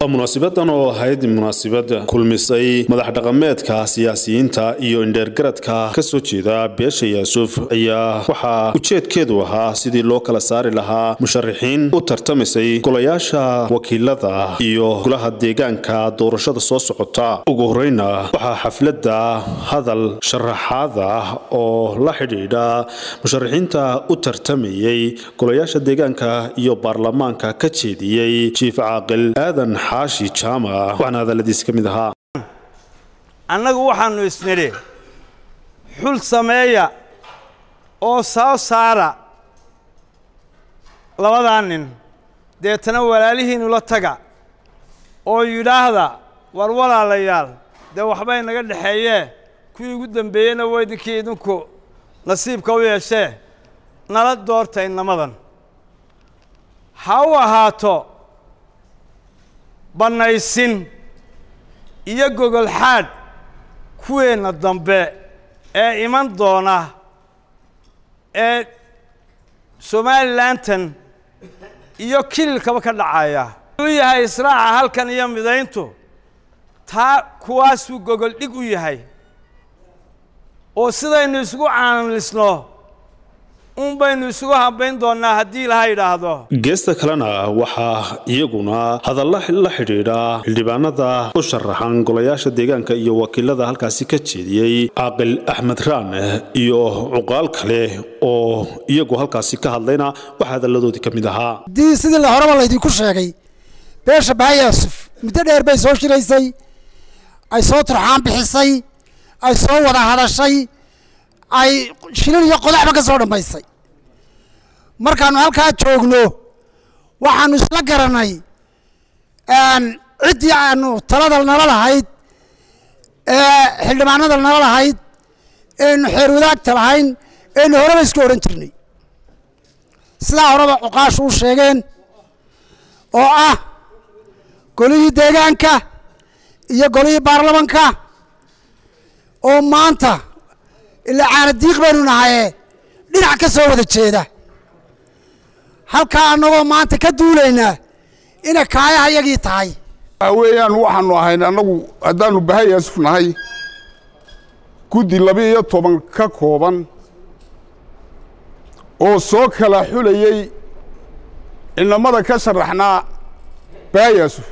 munaasibadan oo ahayd munaasabad kulmisay madax dhaqameedka siyaasiyiinta iyo indheergaradka ka soo jeeda beesha yaasuuf ayaa waxaa ujeedkeedu ahaa sidii loo kala saari lahaa musharaxiin u tartamisay golayaasha wakiilada iyo golaha deegaanka doorashada soo socota ugu horeyna waxaa xafladda hadal sharaxaad ah oo la xidhiidha musharaxiinta u tartamayay golayaasha deegaanka iyo baarlamaanka ka jeediyey jiif caaqil aadan xaashi jaamac waxaana hadalladiis ka mid ahaa annagu waxaannu isnidhi xul sameeya oo soo saara labadaa nin deetana walaalihiinnu la taga oo yidhaahda war walaalayaal dee waxbay naga dhexeeyee kuwii ugu dembeeyeyna waa idinkii idinku nasiibka u yeeshee nala doorta innamadan ha u ahaato bannaysin iyo gogol xaadh kuweenna dambe ee iman doona ee somalilantan iyo kililkaba ka dhacaya u yahay israaca halkan iyo midayntu taa kuwaasuu gogol dhig u yahay oo sidaynu isugu caanlisno un baynu isugu hambayn doonnaa haddii ilaha yidhaahdo geesta kalena waxaa iyaguna hadalla la xidhiidha xildhibaanada u sharaxan golayaasha deegaanka iyo wakiilada halkaasi ka jeediyey caaqil axmed raan iyo cuqaal kale oo iyagu halkaasi ka hadlayna waxaa hadalladoodii ka mid ahaa haddii sidii la horeba laydinku sheegay beesha baha yaasuf muddo dheer bay soo shiraysay ay soo turxaan bixisay ay soo wada hadashay ay shilin iyo qodaxba ka soo dhammaysay markaannu halkaa joogno waxaannu isla garanay ciddii aanu talada nala lahayd ee xildhibaanada nala lahayd eenu xeer wadaagta lahayn eenu horeba isku odhan jirnay sidaa horeba cuqaashu u sheegeen oo ah golihii deegaanka iyo golihii baarlamanka oo maanta ilaa caanadiiq baynu nahaye dhinac ka soo wada jeeda halkaa annagoo maanta ka duulaynaa inay kaayaha yagii tahay waxa weeyaan waxaannu ahayn annagu haddaannu baha yaasuf nahay guddi laba iyo toban ka kooban oo soo kala xulayey ciidamada ka sharaxnaa baha yaasuf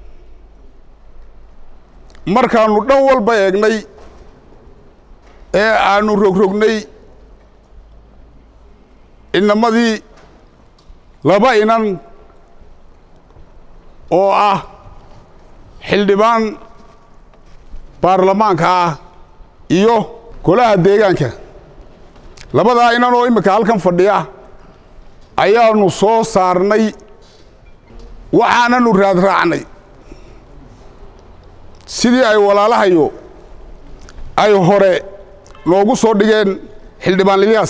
markaannu dhan walba eegnay ee aannu rogrognay inamadii laba inan oo ah xildhibaan baarlamaanka ah iyo golaha deegaanka labadaa inan oo imminka halkan fadhiya ayaannu soo saarnay waxaananu raadraacnay sidii ay walaalahayo ay hore noogu soo dhigeen xildhibaan lilyaas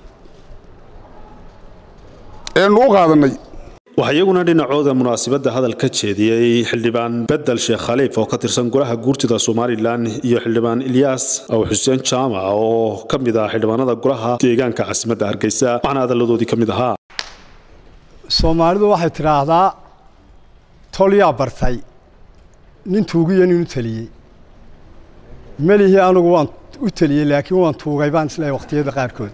eenu u qaadannay waxaa iyaguna dhinacooda munaasabadda hadal ka jeediyey xildhibaan bedel sheekh khaliif oo ka tirsan golaha guurtida somalilan iyo xildhibaan ilyaas aw xuseen jaamac oo ka mid ah xildhibaanada golaha deegaanka caasimadda hargeysa waxaana hadalladoodii ka mid ahaa soomaalidu waxay tidhaahdaa tolyaa bartay nin tuugiyo nin u teliyey melihii anugu waan u teliyey laakiin waan tuugay baan isleehay wakhtiyada qaarkood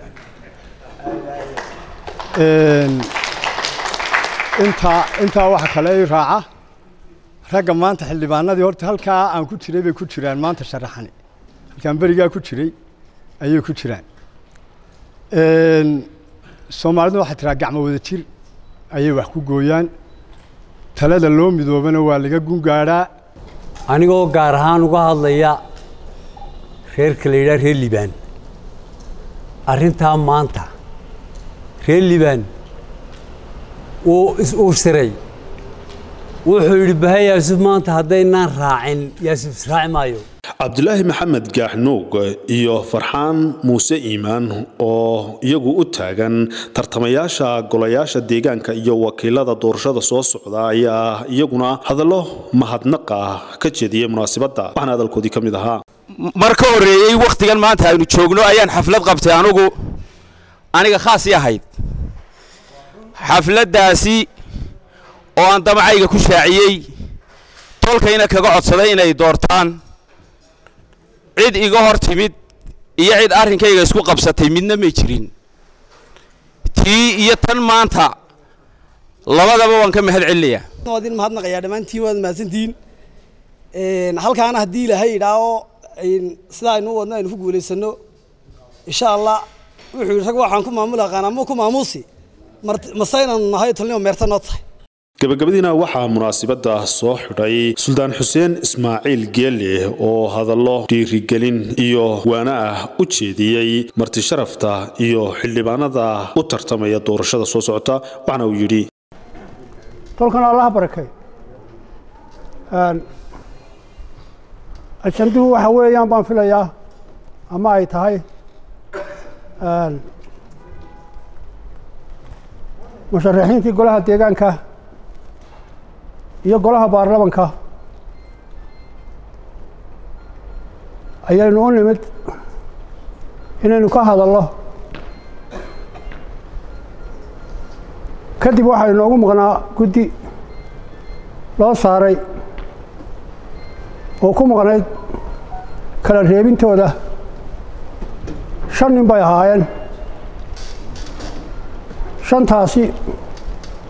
intaa intaa waxa kale i raaca ragga maanta xildhibaanadii horta halkaa aan ku jiray bay ku jiraan maanta sharaxani halkaan berigaa ku jiray ayay ku jiraan soomaalidu waxay tiraa gacmo wada jir ayay wax ku gooyaan talada loo midoobana waa laga gungaadhaa anigoo gaar ahaan uga hadlaya reerka la yidhaha reer libaan arrintaa maanta reer libaan wuu is-uursiray wuxuu yidhi baha yaasuf maanta haddaynaan raacin yaasuf israaci maayo cabdulaahi maxamed gaaxnuug iyo farxaan muuse iimaan oo iyagu u taagan tartamayaasha golayaasha deegaanka iyo wakiilada doorashada soo socda ayaa iyaguna hadallo mahadnaqa ka jeediyey munaasabadda waxaana hadalkoodii ka mid ahaa mar ka horreeyey wakhtigan maanta aynu joogno ayaan xaflad qabtay anugu aniga khaasii ahayd xafladdaasi oo aan damacayga ku shaaciyey tolkayna kaga codsaday inay doortaan cid iga hor timid iyo cid arrinkayga isku qabsatay midna may jirin tii iyo tan maanta labadaba waan ka mahad celinayaa waad in mahadnaqayaa dhammaantiin waad mahadsantihiin halkaana haddii ilaahay idhaaho sidaa aynu wadno aynu ku guulaysano insha allah wuxuu yidhi rag waxaan ku maamuli aqaanaa muu ku maamuusi masaynaanu nahay tolnimo meerta noo tahay gabagabadiina waxaa munaasibadda soo xidhay suldaan xuseen ismaaciil geelle oo hadallo dhiirigelin iyo waana ah u jeediyey marti sharafta iyo xildhibaanada u tartamaya doorashada soo socota waxaana uu yidhi tolkana allaha barakay ajanduhu waxa weeyaan baan filayaa ama ay tahay musharaxiintii golaha deegaanka iyo golaha baarlamanka ayaynu u nimid inaynu ka hadalno kadib waxaa inoogu maqnaa guddi loo saaray oo ku maqnayd kala reebintooda shan nin bay ahaayeen shantaasi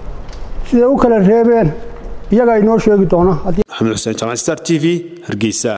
siday u kala reebeen iyagaa inoo sheegi doona maxamed xuseen jaamac star t v hargeysa